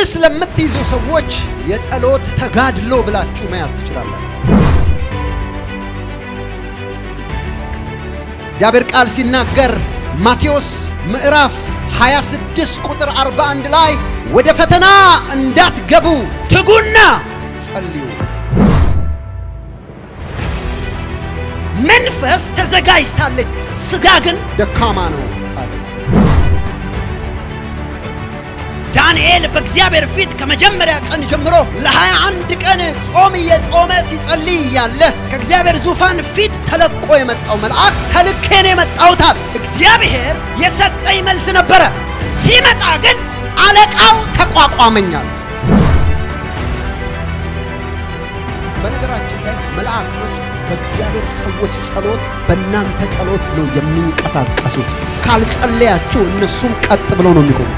ርዕስ ለምትይዙ ሰዎች የጸሎት ተጋድሎ ብላችሁ መያዝ ትችላላችሁ። እግዚአብሔር ቃል ሲናገር ማቴዎስ ምዕራፍ 26 ቁጥር 41 ላይ ወደ ፈተና እንዳትገቡ ትጉና ጸልዩ። መንፈስ ተዘጋጅታለች፣ ሥጋ ግን ደካማ ነው አለ። ዳንኤል በእግዚአብሔር ፊት ከመጀመሪያ ቀን ጀምሮ ለሀያ አንድ ቀን ጾም እየጾመ ሲጸልይ እያለ ከእግዚአብሔር ዙፋን ፊት ተለቆ የመጣው መልአክ ተልኬ ነው የመጣሁታል። እግዚአብሔር የሰጠኝ መልስ ነበረ። ሲመጣ ግን አለቃው ተቋቋመኛል። በነገራችን ላይ መልአኮች በእግዚአብሔር ሰዎች ጸሎት፣ በእናንተ ጸሎት ነው የሚንቀሳቀሱት። ካልጸለያችሁ እነሱም ቀጥ ብለው ነው የሚቆሙ።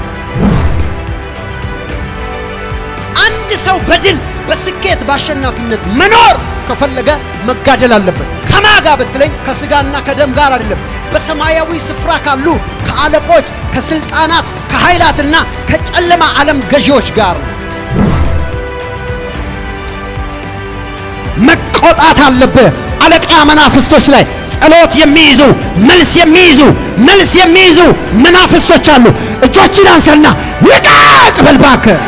አንድ ሰው በድል በስኬት በአሸናፊነት መኖር ከፈለገ መጋደል አለበት። ከማጋ ብትለኝ ከስጋና ከደም ጋር አይደለም፣ በሰማያዊ ስፍራ ካሉ ከአለቆች፣ ከስልጣናት፣ ከኃይላትና ከጨለማ ዓለም ገዢዎች ጋር ነው። መቆጣት አለብህ። አለቃ መናፍስቶች ላይ ጸሎት የሚይዙ መልስ የሚይዙ መልስ የሚይዙ መናፍስቶች አሉ። እጆችን አንሰና ልቀቅ በል እባክህ።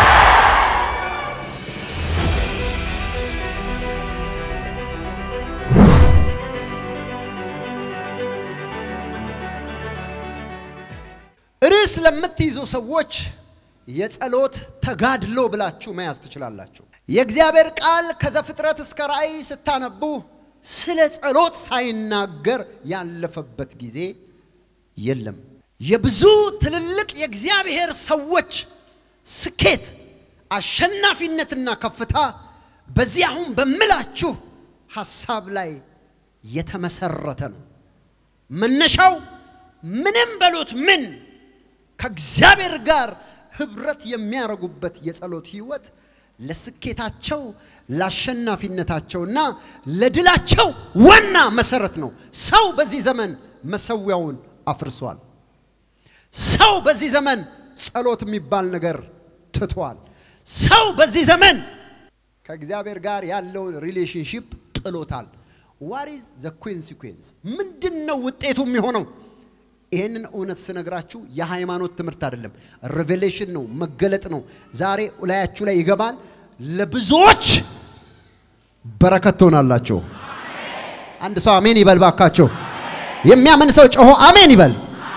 ርዕስ ለምትይዙ ሰዎች የጸሎት ተጋድሎ ብላችሁ መያዝ ትችላላችሁ። የእግዚአብሔር ቃል ከዘፍጥረት እስከ ራእይ ስታነቡ ስለ ጸሎት ሳይናገር ያለፈበት ጊዜ የለም። የብዙ ትልልቅ የእግዚአብሔር ሰዎች ስኬት፣ አሸናፊነትና ከፍታ በዚህ አሁን በምላችሁ ሐሳብ ላይ የተመሰረተ ነው። መነሻው ምንም በሉት ምን ከእግዚአብሔር ጋር ህብረት የሚያደርጉበት የጸሎት ህይወት ለስኬታቸው ለአሸናፊነታቸውና ለድላቸው ዋና መሰረት ነው። ሰው በዚህ ዘመን መሰዊያውን አፍርሷል። ሰው በዚህ ዘመን ጸሎት የሚባል ነገር ትቷል። ሰው በዚህ ዘመን ከእግዚአብሔር ጋር ያለውን ሪሌሽንሺፕ ጥሎታል። ዋሪዝ ዘ ኮንሲኩዌንስ ምንድን ነው ውጤቱ የሚሆነው? ይህንን እውነት ስነግራችሁ የሃይማኖት ትምህርት አይደለም፣ ሬቬሌሽን ነው፣ መገለጥ ነው። ዛሬ ላያችሁ ላይ ይገባል። ለብዙዎች በረከት ትሆናላችሁ። አንድ ሰው አሜን ይበል ባካቸው። የሚያምን ሰው ጮሆ አሜን ይበል።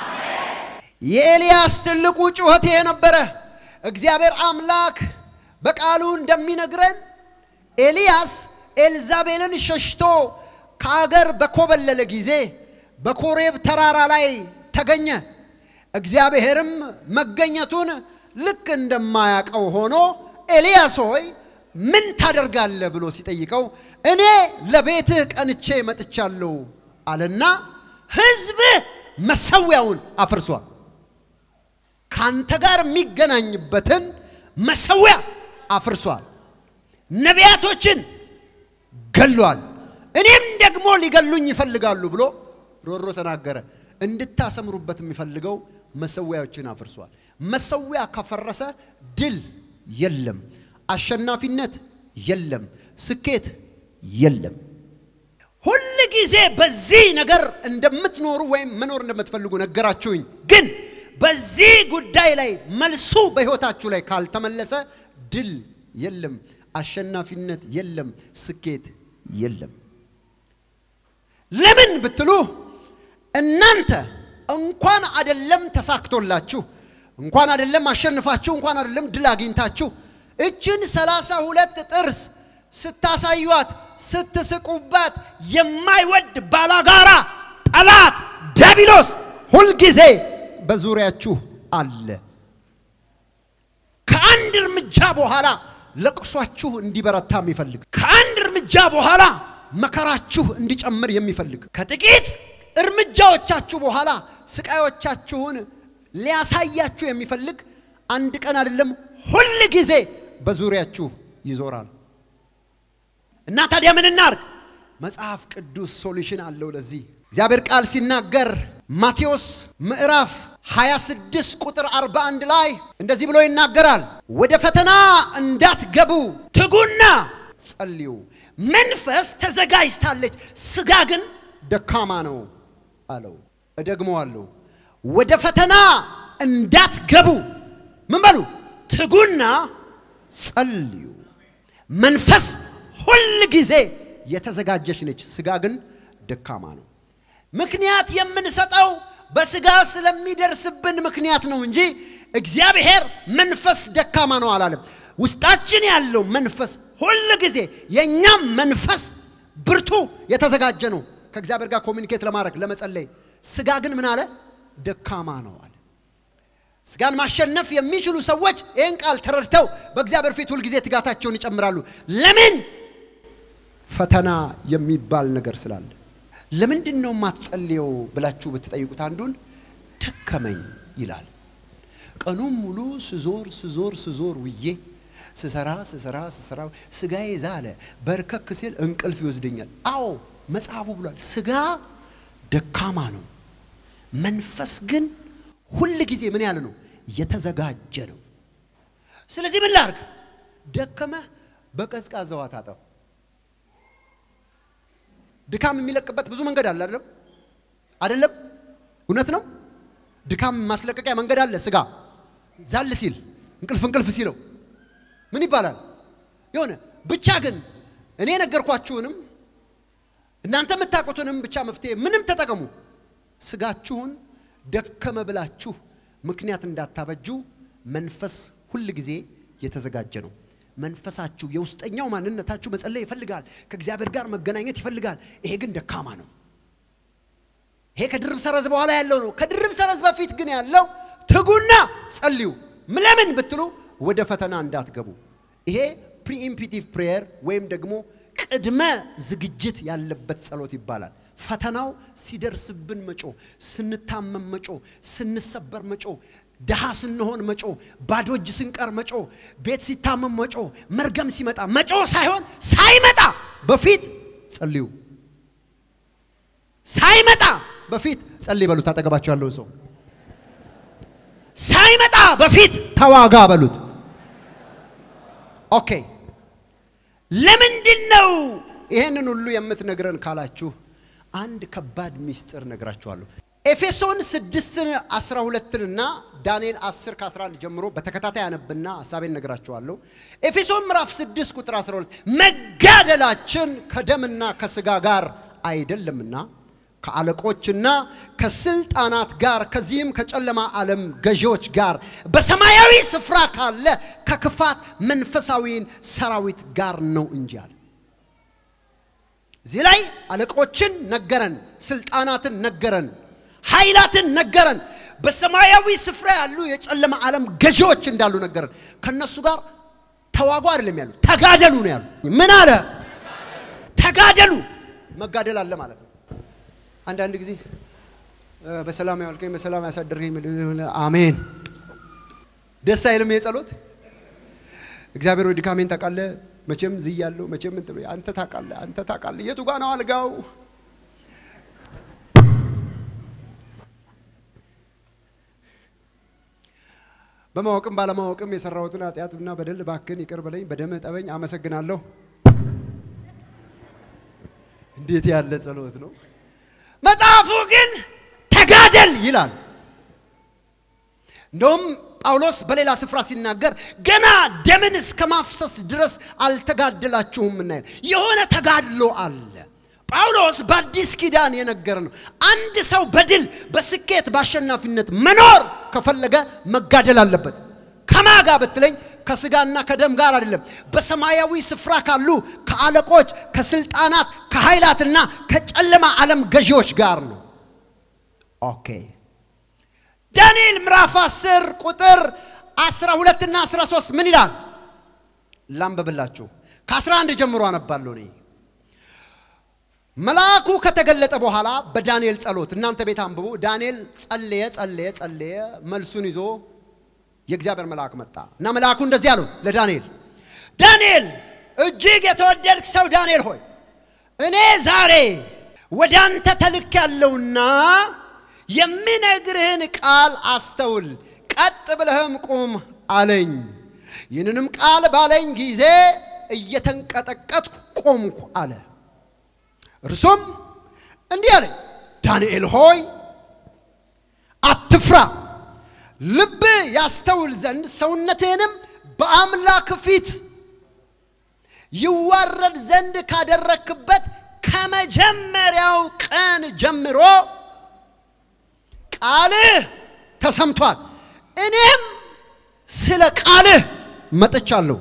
የኤልያስ ትልቁ ጩኸት ይሄ ነበረ። እግዚአብሔር አምላክ በቃሉ እንደሚነግረን ኤልያስ ኤልዛቤልን ሸሽቶ ከአገር በኮበለለ ጊዜ በኮሬብ ተራራ ላይ ተገኘ። እግዚአብሔርም መገኘቱን ልክ እንደማያውቀው ሆኖ ኤልያስ ሆይ ምን ታደርጋለህ ብሎ ሲጠይቀው እኔ ለቤትህ ቀንቼ መጥቻለሁ አለና ሕዝብህ መሰዊያውን አፍርሷል። ካንተ ጋር የሚገናኝበትን መሰዊያ አፍርሷል። ነቢያቶችን ገሏል። እኔም ደግሞ ሊገሉኝ ይፈልጋሉ ብሎ ሮሮ ተናገረ። እንድታሰምሩበት የሚፈልገው መሰዊያዎችን አፍርሷል። መሰዊያ ከፈረሰ ድል የለም፣ አሸናፊነት የለም፣ ስኬት የለም። ሁል ጊዜ በዚህ ነገር እንደምትኖሩ ወይም መኖር እንደምትፈልጉ ነገራችሁኝ። ግን በዚህ ጉዳይ ላይ መልሱ በሕይወታችሁ ላይ ካልተመለሰ ድል የለም፣ አሸናፊነት የለም፣ ስኬት የለም። ለምን ብትሉ እናንተ እንኳን አደለም ተሳክቶላችሁ እንኳን አደለም አሸንፋችሁ እንኳን አደለም ድል አግኝታችሁ እችን ሰላሳ ሁለት ጥርስ ስታሳዩት ስትስቁባት የማይወድ ባላጋራ ጠላት ዲያብሎስ ሁልጊዜ በዙሪያችሁ አለ። ከአንድ እርምጃ በኋላ ለቅሷችሁ እንዲበረታ የሚፈልግ ከአንድ እርምጃ በኋላ መከራችሁ እንዲጨምር የሚፈልግ ከጥቂት እርምጃዎቻችሁ በኋላ ስቃዮቻችሁን ሊያሳያችሁ የሚፈልግ አንድ ቀን አይደለም ሁል ጊዜ በዙሪያችሁ ይዞራል። እና ታዲያ ምን እናርግ? መጽሐፍ ቅዱስ ሶሉሽን አለው ለዚህ። እግዚአብሔር ቃል ሲናገር ማቴዎስ ምዕራፍ 26 ቁጥር 41 ላይ እንደዚህ ብሎ ይናገራል። ወደ ፈተና እንዳትገቡ ትጉና ጸልዩ። መንፈስ ተዘጋጅታለች፣ ስጋ ግን ደካማ ነው አለው። እደግመዋለሁ። ወደ ፈተና እንዳትገቡ ምን በሉ ትጉና ጸልዩ። መንፈስ ሁል ጊዜ የተዘጋጀች ነች፣ ስጋ ግን ደካማ ነው። ምክንያት የምንሰጠው በስጋ ስለሚደርስብን ምክንያት ነው እንጂ እግዚአብሔር መንፈስ ደካማ ነው አላለም። ውስጣችን ያለው መንፈስ ሁል ጊዜ የእኛም መንፈስ ብርቱ የተዘጋጀ ነው ከእግዚአብሔር ጋር ኮሚኒኬት ለማድረግ ለመጸለይ። ስጋ ግን ምን አለ? ደካማ ነው አለ። ስጋን ማሸነፍ የሚችሉ ሰዎች ይህን ቃል ተረድተው በእግዚአብሔር ፊት ሁልጊዜ ትጋታቸውን ይጨምራሉ። ለምን? ፈተና የሚባል ነገር ስላለ። ለምንድን ነው የማትጸልየው ብላችሁ ብትጠይቁት አንዱን ደከመኝ ይላል። ቀኑን ሙሉ ስዞር ስዞር ስዞር ውዬ ስሰራ ስሰራ ስሰራ ስጋዬ ዛለ፣ በርከክ ሲል እንቅልፍ ይወስደኛል። አዎ መጽሐፉ ብሏል፣ ስጋ ደካማ ነው፣ መንፈስ ግን ሁል ጊዜ ምን ያለ ነው? የተዘጋጀ ነው። ስለዚህ ምን ላርግ? ደከመህ በቀዝቃዛ ውሃ ታጠብ። ድካም የሚለቅበት ብዙ መንገድ አለ አይደለም? አይደለም? እውነት ነው። ድካም ማስለቀቂያ መንገድ አለ። ስጋ ዛል ሲል እንቅልፍ እንቅልፍ ሲለው ምን ይባላል? የሆነ ብቻ ግን እኔ የነገርኳችሁንም እናንተ የምታውቁትንም ብቻ መፍትሄ ምንም ተጠቀሙ። ስጋችሁን ደከመ ብላችሁ ምክንያት እንዳታበጁ። መንፈስ ሁል ጊዜ የተዘጋጀ ነው። መንፈሳችሁ የውስጠኛው ማንነታችሁ መጸለይ ይፈልጋል። ከእግዚአብሔር ጋር መገናኘት ይፈልጋል። ይሄ ግን ደካማ ነው። ይሄ ከድርብ ሰረዝ በኋላ ያለው ነው። ከድርብ ሰረዝ በፊት ግን ያለው ትጉና ጸልዩ። ለምን ብትሉ ወደ ፈተና እንዳትገቡ። ይሄ ፕሪኢምፒቲቭ ፕሬየር ወይም ደግሞ ቅድመ ዝግጅት ያለበት ጸሎት ይባላል። ፈተናው ሲደርስብን መጮ፣ ስንታመም መጮ፣ ስንሰበር መጮ፣ ድሃ ስንሆን መጮ፣ ባዶ እጅ ስንቀር መጮ፣ ቤት ሲታመም መጮ፣ መርገም ሲመጣ መጮ ሳይሆን ሳይመጣ በፊት ጸልዩ። ሳይመጣ በፊት ጸልይ በሉት። አጠገባቸው ያለውን ሰው ሳይመጣ በፊት ተዋጋ በሉት። ኦኬ ለምንድን ነው ይሄንን ሁሉ የምትነግረን ካላችሁ አንድ ከባድ ሚስጥር ነግራችኋለሁ። ኤፌሶን 6 12 እና ዳንኤል 10 ከ11 ጀምሮ በተከታታይ አነብና ሐሳቤን ነግራችኋለሁ። ኤፌሶን ምዕራፍ 6 ቁጥር 12 መጋደላችን ከደምና ከስጋ ጋር አይደለምና ከአለቆችና ከስልጣናት ጋር ከዚህም ከጨለማ ዓለም ገዢዎች ጋር በሰማያዊ ስፍራ ካለ ከክፋት መንፈሳዊን ሰራዊት ጋር ነው እንጂ አለ። እዚህ ላይ አለቆችን ነገረን፣ ስልጣናትን ነገረን፣ ኃይላትን ነገረን። በሰማያዊ ስፍራ ያሉ የጨለማ ዓለም ገዢዎች እንዳሉ ነገረን። ከነሱ ጋር ተዋጉ አይደለም ያሉ፣ ተጋደሉ ነው ያሉ። ምን አለ? ተጋደሉ። መጋደል አለ ማለት ነው። አንዳንድ ጊዜ በሰላም ያዋልከኝ በሰላም ያሳደርከኝ አሜን። ደስ አይልም የጸሎት እግዚአብሔር ወይ ድካሜን ታውቃለህ፣ መቼም ዝያለሁ፣ መቼም እንትን አንተ ታውቃለህ፣ አንተ ታውቃለህ። የቱ ጋ ነው አልጋው? በማወቅም ባለማወቅም የሰራሁትን ኃጢአትና በደል እባክህን ይቅር በለኝ፣ በደምህ ጠበኝ። አመሰግናለሁ። እንዴት ያለ ጸሎት ነው! መጽሐፉ ግን ተጋደል ይላል። እንደውም ጳውሎስ በሌላ ስፍራ ሲናገር ገና ደምን እስከ ማፍሰስ ድረስ አልተጋደላችሁም እና የሆነ ተጋድሎ አለ። ጳውሎስ በአዲስ ኪዳን የነገረ ነው። አንድ ሰው በድል በስኬት በአሸናፊነት መኖር ከፈለገ መጋደል አለበት። ከማጋ ብትለኝ ከስጋና ከደም ጋር አይደለም፣ በሰማያዊ ስፍራ ካሉ ከአለቆች፣ ከስልጣናት፣ ከኃይላትና ከጨለማ ዓለም ገዢዎች ጋር ነው። ኦኬ ዳንኤል ምዕራፍ 10 ቁጥር 12 እና 13 ምን ይላል? ላንብብላችሁ። ከ11 ጀምሮ አነባለሁ እኔ። መልአኩ ከተገለጠ በኋላ በዳንኤል ጸሎት፣ እናንተ ቤት አንብቡ። ዳንኤል ጸለየ ጸለየ ጸለየ። መልሱን ይዞ የእግዚአብሔር መልአክ መጣ እና መልአኩ እንደዚህ አለው ለዳንኤል፣ ዳንኤል እጅግ የተወደድክ ሰው ዳንኤል ሆይ እኔ ዛሬ ወደ አንተ ተልክ ያለውና የሚነግርህን ቃል አስተውል፣ ቀጥ ብለህም ቁም አለኝ። ይህንንም ቃል ባለኝ ጊዜ እየተንቀጠቀጥኩ ቆምኩ አለ። እርሱም እንዲህ አለኝ፣ ዳንኤል ሆይ አትፍራ፣ ልብ ያስተውል ዘንድ ሰውነትህንም በአምላክ ፊት ይዋረድ ዘንድ ካደረክበት ከመጀመሪያው ቀን ጀምሮ ቃልህ ተሰምቷል። እኔም ስለ ቃልህ መጥቻለሁ።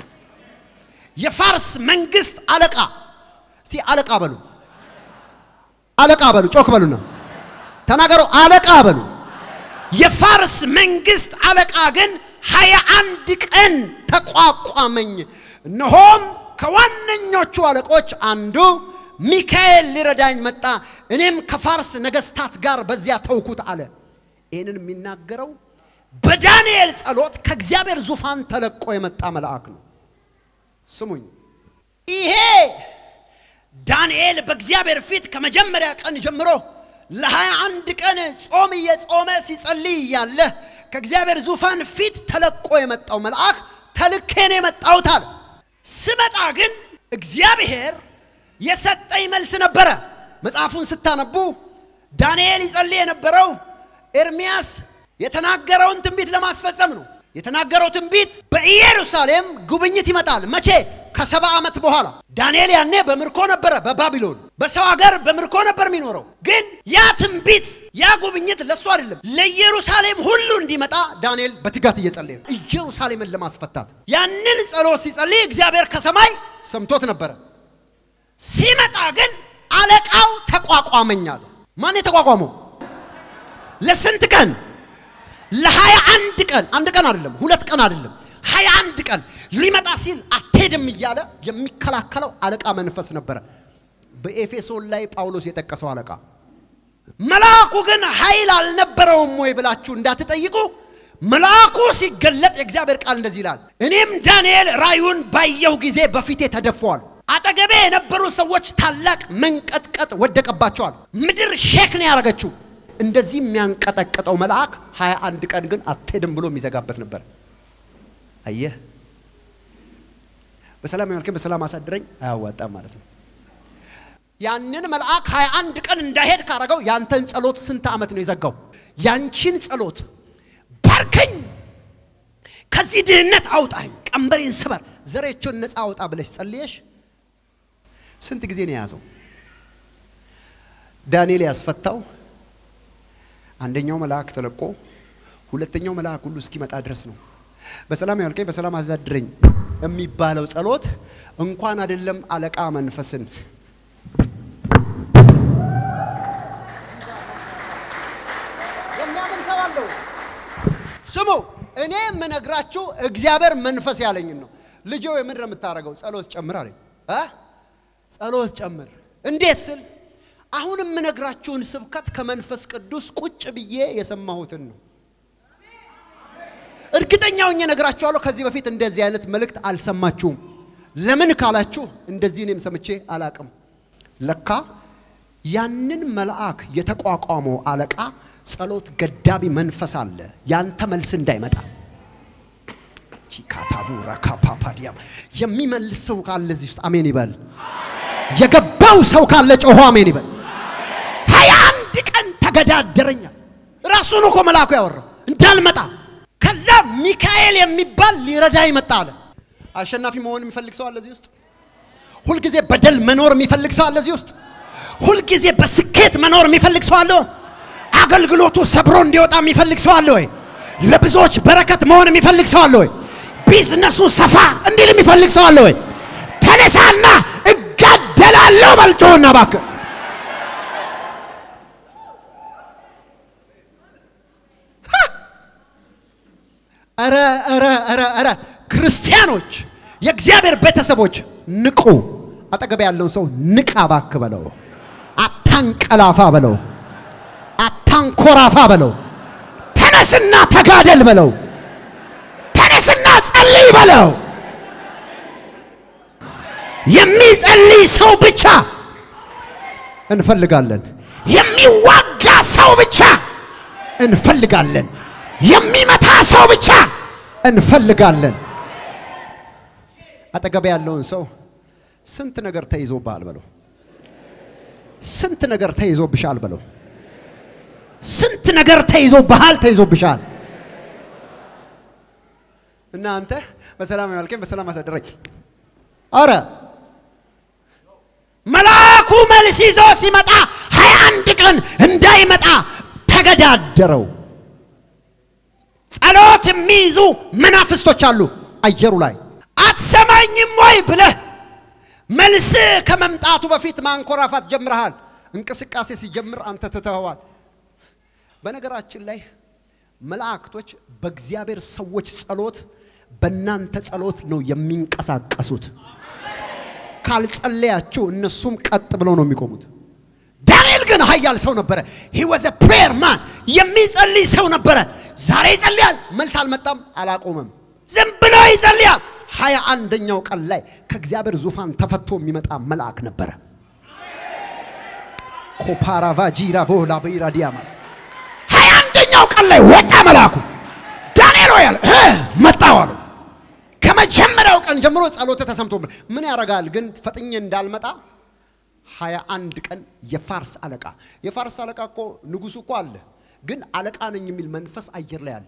የፋርስ መንግስት አለቃ እስቲ አለቃ በሉ፣ አለቃ በሉ፣ ጮክ በሉና ተናገሩ፣ አለቃ በሉ። የፋርስ መንግስት አለቃ ግን ሀያ አንድ ቀን ተቋቋመኝ። እነሆም ከዋነኞቹ አለቆች አንዱ ሚካኤል ሊረዳኝ መጣ። እኔም ከፋርስ ነገስታት ጋር በዚያ ተውኩት አለ። ይህንን የሚናገረው በዳንኤል ጸሎት ከእግዚአብሔር ዙፋን ተለቆ የመጣ መልአክ ነው። ስሙኝ፣ ይሄ ዳንኤል በእግዚአብሔር ፊት ከመጀመሪያ ቀን ጀምሮ ለሀያ አንድ ቀን ጾም እየጾመ ሲጸልይ እያለ ከእግዚአብሔር ዙፋን ፊት ተለቆ የመጣው መልአክ ተልኬን የመጣሁት አለ። ስመጣ ግን እግዚአብሔር የሰጠኝ መልስ ነበረ። መጽሐፉን ስታነቡ ዳንኤል ይጸልይ የነበረው ኤርሚያስ የተናገረውን ትንቢት ለማስፈጸም ነው። የተናገረው ትንቢት በኢየሩሳሌም ጉብኝት ይመጣል። መቼ? ከሰባ ዓመት በኋላ። ዳንኤል ያኔ በምርኮ ነበረ፣ በባቢሎን በሰው ሀገር በምርኮ ነበር የሚኖረው። ግን ያ ትንቢት ያ ጉብኝት ለእሱ አይደለም፣ ለኢየሩሳሌም ሁሉ እንዲመጣ ዳንኤል በትጋት እየጸለየ ነው፣ ኢየሩሳሌምን ለማስፈታት። ያንን ጸሎት ሲጸልይ እግዚአብሔር ከሰማይ ሰምቶት ነበረ። ሲመጣ ግን አለቃው ተቋቋመኝ አለ። ማን የተቋቋመው? ለስንት ቀን? ለሀያ አንድ ቀን። አንድ ቀን አይደለም፣ ሁለት ቀን አይደለም፣ ሀያ አንድ ቀን ሊመጣ ሲል አትሄድም እያለ የሚከላከለው አለቃ መንፈስ ነበረ። በኤፌሶን ላይ ጳውሎስ የጠቀሰው አለቃ። መልአኩ ግን ኃይል አልነበረውም ወይ ብላችሁ እንዳትጠይቁ፣ መልአኩ ሲገለጥ የእግዚአብሔር ቃል እንደዚህ ይላል፣ እኔም ዳንኤል ራዩን ባየሁ ጊዜ በፊቴ ተደፏል። አጠገቤ የነበሩ ሰዎች ታላቅ መንቀጥቀጥ ወደቀባቸዋል። ምድር ሼክ ነው ያደረገችው። እንደዚህ የሚያንቀጠቅጠው መልአክ ሀያ አንድ ቀን ግን አትሄድም ብሎ የሚዘጋበት ነበር። አየህ፣ በሰላም ያልከኝ በሰላም አሳድረኝ አያዋጣም ማለት ነው። ያንን መልአክ ሀያ አንድ ቀን እንዳይሄድ ካረገው ያንተን ጸሎት ስንት ዓመት ነው የዘጋው? ያንቺን ጸሎት ባርከኝ፣ ከዚህ ድህነት አውጣኝ፣ ቀንበሬን ስበር፣ ዘሬቾን ነፃ አውጣ ብለሽ ጸልየሽ ስንት ጊዜ ነው የያዘው? ዳንኤል ያስፈታው አንደኛው መልአክ ተለቆ ሁለተኛው መልአክ ሁሉ እስኪመጣ ድረስ ነው። በሰላም ያልከኝ በሰላም አሳድረኝ የሚባለው ጸሎት እንኳን አይደለም አለቃ መንፈስን የሚያምን ሰው አለው። ስሙ፣ እኔ የምነግራችሁ እግዚአብሔር መንፈስ ያለኝን ነው። ልጄ ወይ ምንድን ነው የምታደርገው? ጸሎት ጨምር አለኝ እ ጸሎት ጨምር እንዴት ስል አሁን የምነግራችሁን ስብከት ከመንፈስ ቅዱስ ቁጭ ብዬ የሰማሁትን ነው። እርግጠኛ ሆኜ እነግራችኋለሁ። ከዚህ በፊት እንደዚህ አይነት መልእክት አልሰማችሁም። ለምን ካላችሁ እንደዚህ እኔም ሰምቼ አላቅም። ለካ ያንን መልአክ የተቋቋመው አለቃ ጸሎት ገዳቢ መንፈስ አለ፣ ያንተ መልስ እንዳይመጣ ቺካታቡ ራካፓፓዲያም የሚመልስ ሰው ካለ እዚህ ውስጥ አሜን ይበል። የገባው ሰው ካለ ጮሆ አሜን ይበል። ሀያ አንድ ቀን ተገዳደረኛል። ራሱን እኮ መልአኩ ያወራው እንዳልመጣ። ከዛ ሚካኤል የሚባል ሊረዳ ይመጣ አለ። አሸናፊ መሆን የሚፈልግ ሰው አለ እዚህ ውስጥ? ሁልጊዜ በደል መኖር የሚፈልግ ሰው አለ እዚህ ውስጥ? ሁልጊዜ በስኬት መኖር የሚፈልግ ሰው አለ? አገልግሎቱ ሰብሮ እንዲወጣ የሚፈልግ ሰው አለ ወይ? ለብዙዎች በረከት መሆን የሚፈልግ ሰው አለ ወይ? ቢዝነሱ ሰፋ እንዲል የሚፈልግ ሰው አለ ወይ? ተነሳና እጋደላለሁ በልጮና እባክህ ኧረ ኧረ ኧረ ኧረ ክርስቲያኖች የእግዚአብሔር ቤተሰቦች ንቁ። አጠገብ ያለውን ሰው ንቃ እባክህ በለው። አታንቀላፋ በለው። አታንኮራፋ በለው። ተነስና ተጋደል በለው። ተነስና ጸልይ በለው። የሚጸልይ ሰው ብቻ እንፈልጋለን። የሚዋጋ ሰው ብቻ እንፈልጋለን። የሚመታ ሰው ብቻ እንፈልጋለን። አጠገብ ያለውን ሰው ስንት ነገር ተይዞብሃል በለው። ስንት ነገር ተይዞብሻል በለው። ስንት ነገር ተይዞብሃል፣ ተይዞብሻል። እና አንተ በሰላም ያልከኝ በሰላም አሳደረኝ። አረ መልአኩ መልስ ይዞ ሲመጣ ሀያ አንድ ቀን እንዳይመጣ ተገዳደረው። ጸሎት የሚይዙ መናፍስቶች አሉ አየሩ ላይ። አትሰማኝም ወይ ብለህ መልስ ከመምጣቱ በፊት ማንኮራፋት ጀምረሃል። እንቅስቃሴ ሲጀምር አንተ ትተኸዋል። በነገራችን ላይ መላእክቶች በእግዚአብሔር ሰዎች ጸሎት፣ በእናንተ ጸሎት ነው የሚንቀሳቀሱት። ካልጸለያችሁ እነሱም ቀጥ ብለው ነው የሚቆሙት። ዳንኤል ግን ኃያል ሰው ነበረ። ሂ ዋዝ ኤ ፕሬየር ማን የሚጸልይ ሰው ነበረ። ዛሬ ይጸልያል፣ መልስ አልመጣም፣ አላቆመም። ዝም ብሎ ይጸልያል። ሀያ አንደኛው ቀን ላይ ከእግዚአብሔር ዙፋን ተፈቶ የሚመጣ መልአክ ነበረ። ኮፓራቫ ጂራ ቮላ በኢራ ዲያማስ ሀያ አንደኛው ቀን ላይ ወጣ መልአኩ። ዳንኤል ሆይ አለ እ መጣሁ አለው። ከመጀመሪያው ቀን ጀምሮ ጸሎት ተሰምቶ ምን ያደርጋል ግን ፈጥኜ እንዳልመጣ ሀያ አንድ ቀን የፋርስ አለቃ የፋርስ አለቃ እኮ ንጉሱ እኮ አለ፣ ግን አለቃ ነኝ የሚል መንፈስ አየር ላይ አለ።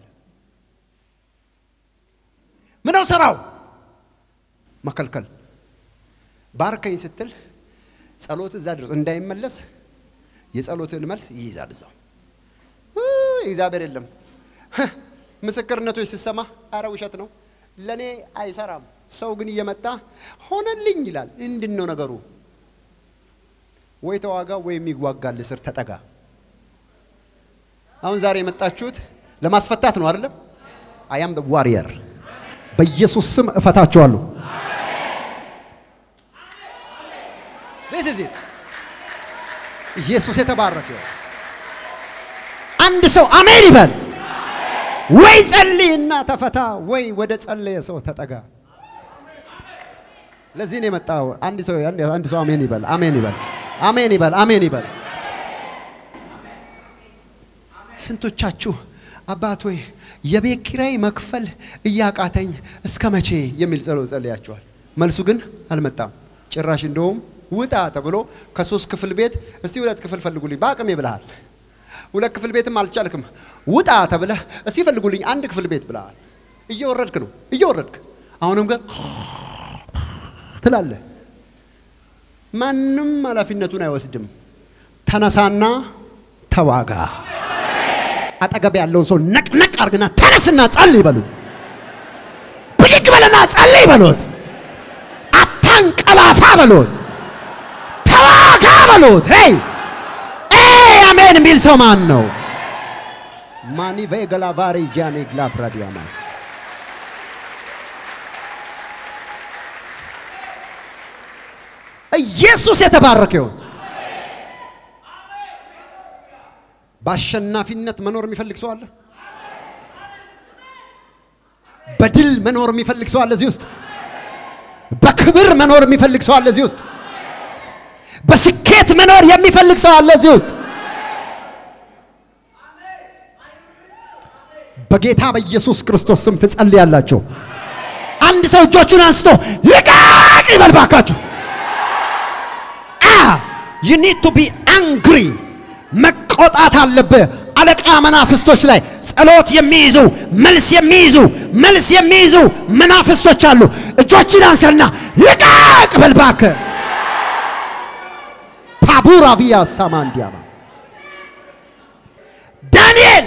ምነው ስራው መከልከል። ባርከኝ ስትል ጸሎት እዛ ድረስ እንዳይመለስ የጸሎትን መልስ ይይዛል እዛው። እግዚአብሔር የለም ምስክርነቶች ስሰማ አረ ውሸት ነው ለእኔ አይሰራም። ሰው ግን እየመጣ ሆነልኝ ይላል። እንድን ነው ነገሩ? ወይ ተዋጋ ወይ የሚዋጋል ስር ተጠጋ። አሁን ዛሬ የመጣችሁት ለማስፈታት ነው አይደለም? አያም ዋሪየር በኢየሱስ ስም እፈታችኋለሁ። this is it ኢየሱስ የተባረከ ይሁን። አንድ ሰው አሜን ይበል። ወይ ጸልይና ተፈታ፣ ወይ ወደ ጸለየ ሰው ተጠጋ። ለዚህ ነው የመጣው። አንድ ሰው አንድ ሰው አሜን ይበል፣ አሜን ይበል፣ አሜን ይበል፣ አሜን ይበል። ስንቶቻችሁ አባት ሆይ የቤት ኪራይ መክፈል እያቃተኝ እስከ መቼ የሚል ጸሎት ጸልያችኋል። መልሱ ግን አልመጣም። ጭራሽ እንደውም ውጣ ተብሎ ከሶስት ክፍል ቤት እስቲ ሁለት ክፍል ፈልጉልኝ በአቅሜ ብለሃል። ሁለት ክፍል ቤትም አልቻልክም። ውጣ ተብለህ እስቲ ፈልጉልኝ አንድ ክፍል ቤት ብለሃል። እየወረድክ ነው እየወረድክ አሁንም ግን ትላለህ። ማንም ኃላፊነቱን አይወስድም። ተነሳና ተዋጋ። አጠገብ ያለውን ሰው ነቅነቅ አርግና ተነስና ጸልይ በሉት። ብድግ በለና ጸልይ በሉት። አታንቀላፋ በሉት። ተዋጋ በሉት። ሄይ አሜን የሚል ሰው ማን ነው? ማኒ ቬገላቫሪ ጃኔ ግላፕራዲያማስ ኢየሱስ የተባረከ ይሁን። በአሸናፊነት መኖር የሚፈልግ ሰው አለ። በድል መኖር የሚፈልግ ሰው አለ እዚህ ውስጥ። በክብር መኖር የሚፈልግ ሰው አለ እዚህ ውስጥ። በስኬት መኖር የሚፈልግ ሰው አለ እዚህ ውስጥ። በጌታ በኢየሱስ ክርስቶስ ስም ትጸልያላችሁ። አንድ ሰው እጆቹን አንስቶ ልቀቅ ይበል ባካችሁ። ዩ ኒድ ቱ ቢ አንግሪ መቆጣት አለብህ። አለቃ መናፍስቶች ላይ ጸሎት የሚይዙ መልስ የሚይዙ መልስ የሚይዙ መናፍስቶች አሉ። እጆችን አንሰና ልቀቅ በል እባክህ። ፓቡራ ቪያ ሳማንዲያማ ዳንኤል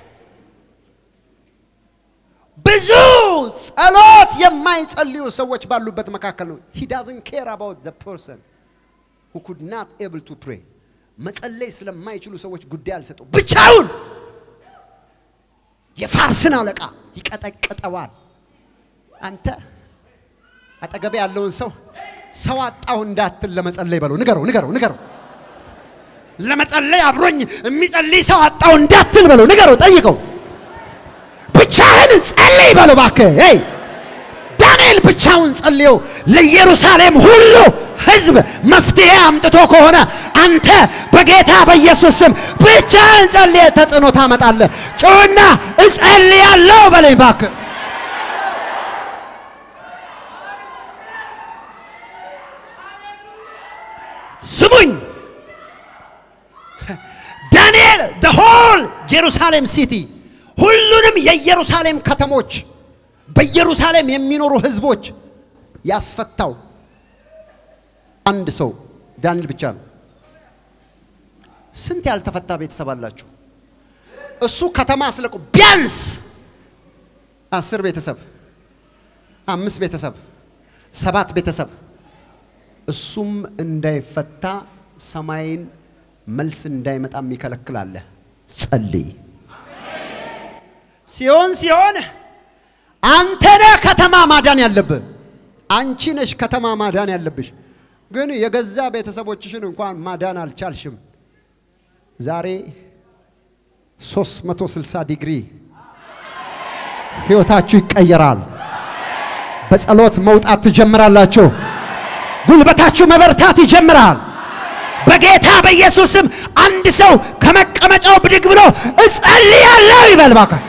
ብዙ ጸሎት የማይጸልዩ ሰዎች ባሉበት መካከል ነው። ሂ ዳዝንት ኬር አባውት ዘ ፐርሰን ሁ ኩድ ናት ኤብል ቱ ፕሬ መጸለይ ስለማይችሉ ሰዎች ጉዳይ አልሰጠው። ብቻውን የፋርስን አለቃ ይቀጠቅጠዋል። አንተ አጠገቤ ያለውን ሰው ሰው አጣው እንዳትል ለመጸለይ በለው። ንገረው፣ ንገረው፣ ንገረው። ለመጸለይ አብሮኝ የሚጸልይ ሰው አጣው እንዳትል በለው። ንገረው፣ ጠይቀው። ብቻህን ጸልይ በለው እባክህ። ሄይ ዳንኤል ብቻውን ጸልዮ ለኢየሩሳሌም ሁሉ ሕዝብ መፍትሄ አምጥቶ ከሆነ አንተ በጌታ በኢየሱስ ስም ብቻህን ጸልየ ተጽዕኖ ታመጣለህ። ጩና እጸልያለሁ በለኝ እባክህ። ስሙኝ ዳንኤል the whole ጄሩሳሌም ሲቲ ሁሉንም የኢየሩሳሌም ከተሞች በኢየሩሳሌም የሚኖሩ ህዝቦች ያስፈታው አንድ ሰው ዳንኤል ብቻ ነው። ስንት ያልተፈታ ቤተሰብ አላችሁ? እሱ ከተማ አስለቁ ቢያንስ አስር ቤተሰብ፣ አምስት ቤተሰብ፣ ሰባት ቤተሰብ እሱም እንዳይፈታ ሰማይን መልስ እንዳይመጣ የሚከለክል ጸልይ። ሲሆን ሲሆን አንተ ነህ ከተማ ማዳን ያለብህ፣ አንቺ ነሽ ከተማ ማዳን ያለብሽ። ግን የገዛ ቤተሰቦችሽን እንኳን ማዳን አልቻልሽም። ዛሬ 360 ዲግሪ ህይወታችሁ ይቀየራል። በጸሎት መውጣት ትጀምራላችሁ። ጉልበታችሁ መበርታት ይጀምራል። በጌታ በኢየሱስ ስም አንድ ሰው ከመቀመጫው ብድግ ብሎ እጸልያለሁ ይበል እባክህ።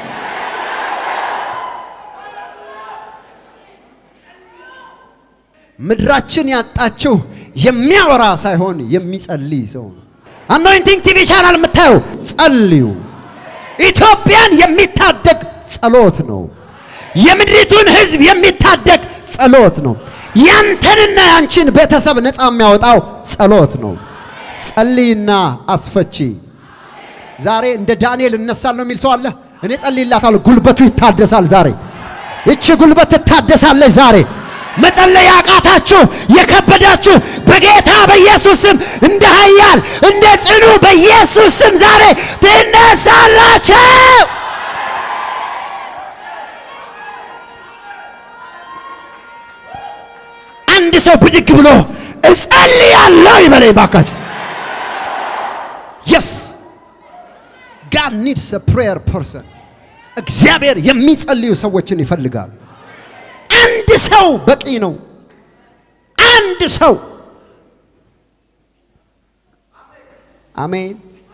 ምድራችን ያጣችው የሚያወራ ሳይሆን የሚጸልይ ሰው ነው። አኖይንቲንግ ቲቪ ቻናል የምታየው ጸልዩ። ኢትዮጵያን የሚታደግ ጸሎት ነው። የምድሪቱን ህዝብ የሚታደግ ጸሎት ነው። ያንተንና ያንቺን ቤተሰብ ነፃ የሚያወጣው ጸሎት ነው። ጸልይና አስፈቺ። ዛሬ እንደ ዳንኤል እነሳለሁ የሚል ሰው አለ። እኔ ጸልይላታለሁ፣ ጉልበቱ ይታደሳል። ዛሬ ይቺ ጉልበት ትታደሳለች። ዛሬ መጸለይ ያቃታችሁ የከበዳችሁ በጌታ በኢየሱስ ስም እንደ ኃያል እንደ ጽኑ በኢየሱስ ስም ዛሬ ትነሳላችሁ። አንድ ሰው ብድግ ብሎ እጸልያለሁ ይበለኝ ባካችሁ። የስ ጋድ ኒድስ አ ፕሬየር ፐርሰን። እግዚአብሔር የሚጸልዩ ሰዎችን ይፈልጋል። አንድ ሰው በቂ ነው። አንድ ሰው አሜን።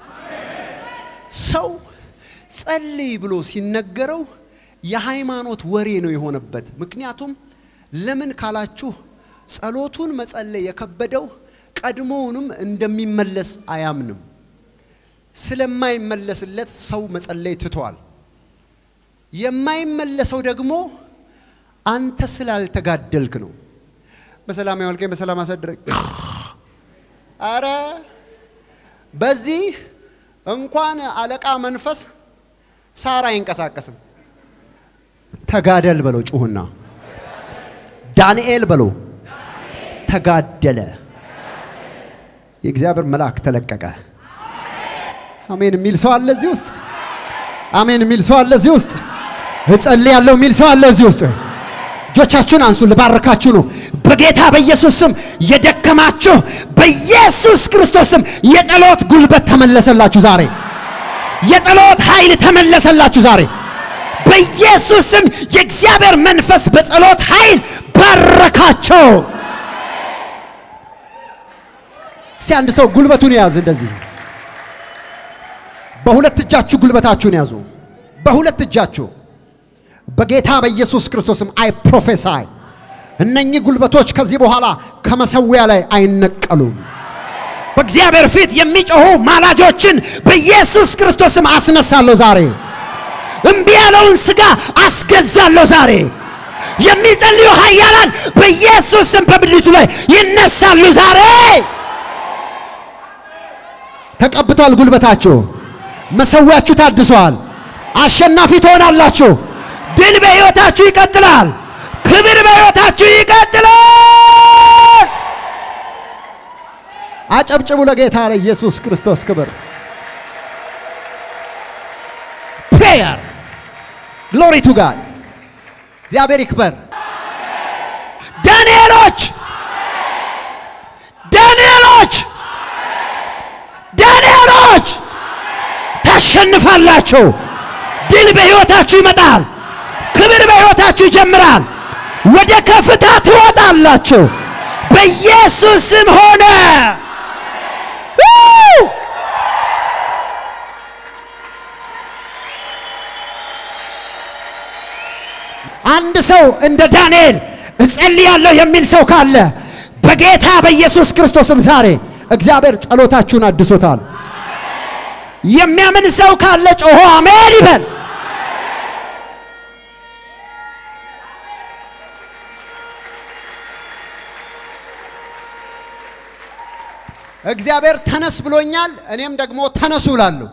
ሰው ጸልይ ብሎ ሲነገረው የሃይማኖት ወሬ ነው የሆነበት። ምክንያቱም ለምን ካላችሁ ጸሎቱን መጸለይ የከበደው ቀድሞውንም እንደሚመለስ አያምንም። ስለማይመለስለት ሰው መጸለይ ትቷል። የማይመለሰው ደግሞ አንተ ስላልተጋደልክ ነው። በሰላም ያዋልከኝ፣ በሰላም አሳድረኝ። አረ በዚህ እንኳን አለቃ መንፈስ ሳር አይንቀሳቀስም። ተጋደል በለው ጩሁና፣ ዳንኤል በለው ተጋደለ። የእግዚአብሔር መልአክ ተለቀቀ። አሜን የሚል ሰው አለ እዚህ ውስጥ? አሜን የሚል ሰው አለ እዚህ ውስጥ? እጸልያለሁ የሚል ሰው አለ እዚህ ውስጥ? እጆቻችሁን አንሱ፣ ልባርካችሁ ነው። በጌታ በኢየሱስ ስም የደከማችሁ በኢየሱስ ክርስቶስ ስም የጸሎት ጉልበት ተመለሰላችሁ ዛሬ። የጸሎት ኃይል ተመለሰላችሁ ዛሬ። በኢየሱስ ስም የእግዚአብሔር መንፈስ በጸሎት ኃይል ባረካቸው። እስቲ አንድ ሰው ጉልበቱን ያዝ። እንደዚህ በሁለት እጃችሁ ጉልበታችሁን ያዙ። በሁለት እጃችሁ በጌታ በኢየሱስ ክርስቶስም አይ ፕሮፌሳይ እነኚህ ጉልበቶች ከዚህ በኋላ ከመሰዊያ ላይ አይነቀሉም። በእግዚአብሔር ፊት የሚጮኹ ማላጆችን በኢየሱስ ክርስቶስም አስነሳለሁ ዛሬ። እምቢ ያለውን ሥጋ አስገዛለሁ ዛሬ። የሚጸልዩ ኃያላን በኢየሱስ ስም በምድሪቱ ላይ ይነሳሉ ዛሬ። ተቀብቷል ጉልበታችሁ፣ መሰዊያችሁ ታድሷል። አሸናፊ ትሆናላችሁ። ድል በሕይወታችሁ ይቀጥላል። ክብር በሕይወታችሁ ይቀጥላል። አጨብጭቡ ለጌታ ለኢየሱስ ክርስቶስ ክብር። ፕሬየር ግሎሪ ቱ ጋድ እግዚአብሔር ይክበር። ዳንኤሎች ዳንኤሎች ዳንኤሎች ታሸንፋላችሁ። ድል በሕይወታችሁ ይመጣል። ክብር በሕይወታችሁ ይጀምራል። ወደ ከፍታ ትወጣላችሁ። በኢየሱስ ስም ሆነ። ው! አንድ ሰው እንደ ዳንኤል እጸልያለሁ የሚል ሰው ካለ በጌታ በኢየሱስ ክርስቶስም ዛሬ እግዚአብሔር ጸሎታችሁን አድሶታል። የሚያምን ሰው ካለ ጮሆ አሜን ይበል። እግዚአብሔር ተነስ ብሎኛል፣ እኔም ደግሞ ተነሱ እላለሁ።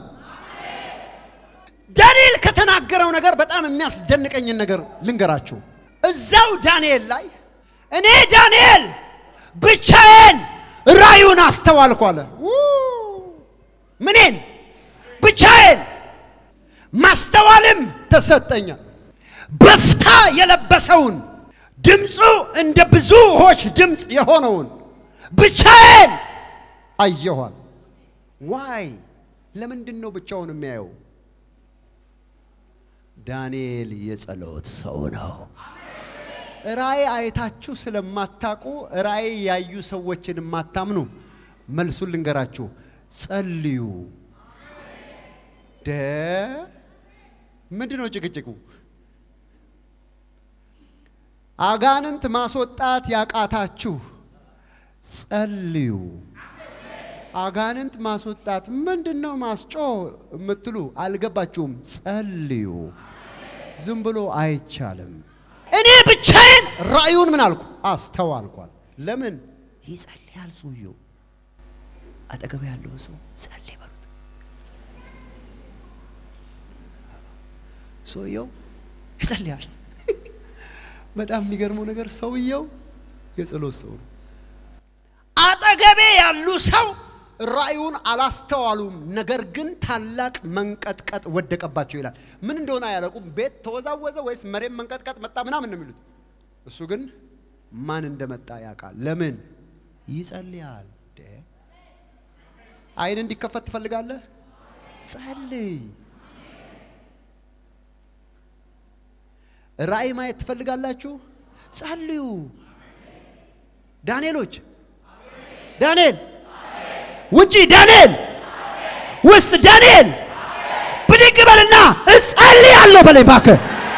ዳንኤል ከተናገረው ነገር በጣም የሚያስደንቀኝን ነገር ልንገራችሁ። እዛው ዳንኤል ላይ እኔ ዳንኤል ብቻዬን ራዩን አስተዋልኩ አለ። ው! ምኔን ብቻዬን ማስተዋልም ተሰጠኛል። በፍታ የለበሰውን ድምፁ እንደ ብዙ ውኆች ድምፅ የሆነውን ብቻዬን አየኋል። ዋይ ለምንድን ነው ብቻውን የሚያየው? ዳንኤል የጸሎት ሰው ነው። ራእይ አይታችሁ ስለማታውቁ ራእይ ያዩ ሰዎችን የማታምኑ መልሱን ልንገራችሁ፣ ጸልዩ። ደ ምንድን ነው ጭቅጭቁ? አጋንንት ማስወጣት ያቃታችሁ ጸልዩ። አጋንንት ማስወጣት ምንድን ነው ማስጮህ የምትሉ አልገባችሁም። ጸልዩ። ዝም ብሎ አይቻልም። እኔ ብቻዬን ራእዩን ምን አልኩ አስተዋልኳል። ለምን ይጸልያል ሰውየው። አጠገብ ያለውን ሰው ጸልይ በሉት። ሰውየው ይጸልያል። በጣም የሚገርመው ነገር ሰውየው የጸሎት ሰው ነው። አጠገቤ ያሉ ሰው ራእዩን አላስተዋሉም። ነገር ግን ታላቅ መንቀጥቀጥ ወደቀባቸው ይላል። ምን እንደሆነ አያለቁም። ቤት ተወዛወዘ ወይስ መሬት መንቀጥቀጥ መጣ ምናምን ነው የሚሉት። እሱ ግን ማን እንደመጣ ያውቃል። ለምን ይጸልያል። ደ አይን እንዲከፈት ትፈልጋለህ? ጸልይ። ራእይ ማየት ትፈልጋላችሁ? ጸልዩ። ዳንኤሎች ዳንኤል ውጪ ዳንኤል ውስጥ ዳንኤል ብድግ በልና እጸልያለሁ በለኝ እባክህ።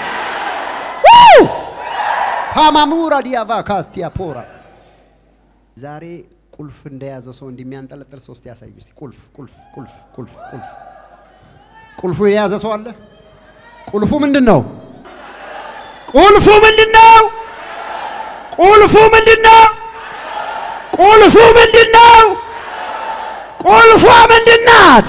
ፓማሙራ ዲያቫ ካስቲያ ፖራ ዛሬ ቁልፍ እንደያዘ ሰው እንደሚያንጠለጥል ሰው እስቲ ያሳዩ እስቲ። ቁልፍ ቁልፍ ቁልፍ ቁልፍ ቁልፍ ቁልፉ የያዘ ሰው አለ። ቁልፉ ምንድን ነው? ቁልፉ ምንድን ነው? ቁልፉ ምንድን ነው? ቁልፉ ምንድን ነው? ቁልፏ ምንድን ናት?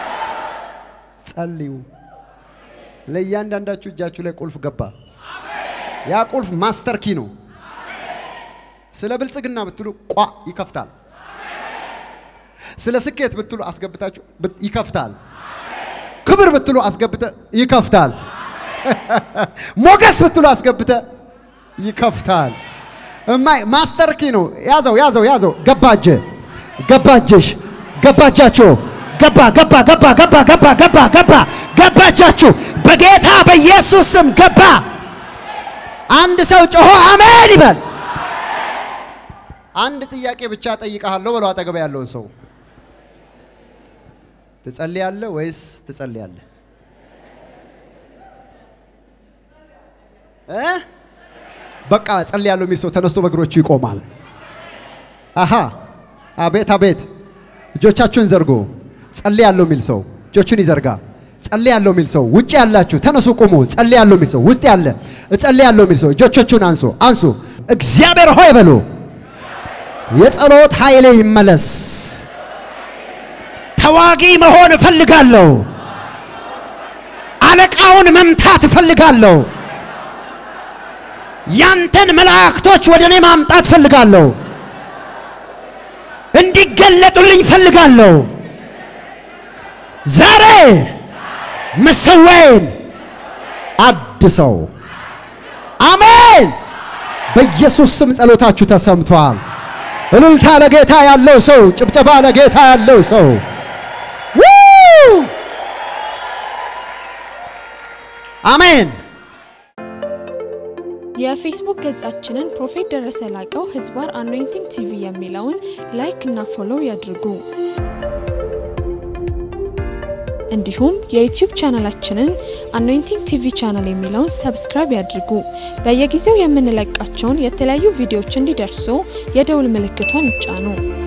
ጸልዩ። ለእያንዳንዳችሁ እጃችሁ ላይ ቁልፍ ገባ። ያ ቁልፍ ማስተር ኪ ነው። ስለ ብልጽግና ብትሉ ቋ ይከፍታል። ስለ ስኬት ብትሉ አስገብታችሁ ብት- ይከፍታል። ክብር ብትሉ አስገብተ ይከፍታል። ሞገስ ብትሉ አስገብተ ይከፍታል። እማይ ማስተር ኪ ነው። ያዘው ያዘው ያዘው። ገባጀ ገባጀሽ ገባጃችሁ ገባ ገባ ገባ ገባ ገባ ገባ ገባ ገባጃችሁ በጌታ በኢየሱስ ስም ገባ። አንድ ሰው ጮሆ አሜን ይበል። አንድ ጥያቄ ብቻ ጠይቀሃለሁ በለው አጠገብ ያለውን ሰው ትጸልያለህ ወይስ ትጸልያለህ? እ በቃ ጸልያለሁ የሚል ሰው ተነስቶ በእግሮቹ ይቆማል። አሃ አቤት አቤት። እጆቻችሁን ዘርጎ ጸልያለሁ የሚል ሰው እጆቹን ይዘርጋ። ጸልያለሁ የሚል ሰው ውጭ ያላችሁ ተነሱ ቁሙ። ጸልያለሁ የሚል ሰው ውስጥ ያለ እጸልያለሁ የሚል ሰው እጆቻችሁን አንሱ አንሱ። እግዚአብሔር ሆይ በሉ የጸሎት ኃይሌ ይመለስ። ተዋጊ መሆን እፈልጋለሁ። አለቃውን መምታት እፈልጋለሁ። ያንተን መላእክቶች ወደ እኔ ማምጣት እፈልጋለሁ። እንዲገለጡልኝ እፈልጋለሁ። ዛሬ መሰዋዬን አድሰው። አሜን። በኢየሱስ ስም ጸሎታችሁ ተሰምቷል። እልልታ ለጌታ ያለው ሰው፣ ጭብጨባ ለጌታ ያለው ሰው ው! አሜን። የፌስቡክ ገጻችንን ፕሮፌት ደረሰ ላቀው ህዝባር አኖይንቲንግ ቲቪ የሚለውን ላይክ እና ፎሎው ያድርጉ። እንዲሁም የዩቲዩብ ቻናላችንን አኖይንቲንግ ቲቪ ቻናል የሚለውን ሰብስክራይብ ያድርጉ። በየጊዜው የምንለቃቸውን የተለያዩ ቪዲዮዎች እንዲደርሱ የደውል ምልክቷን ይጫኑ።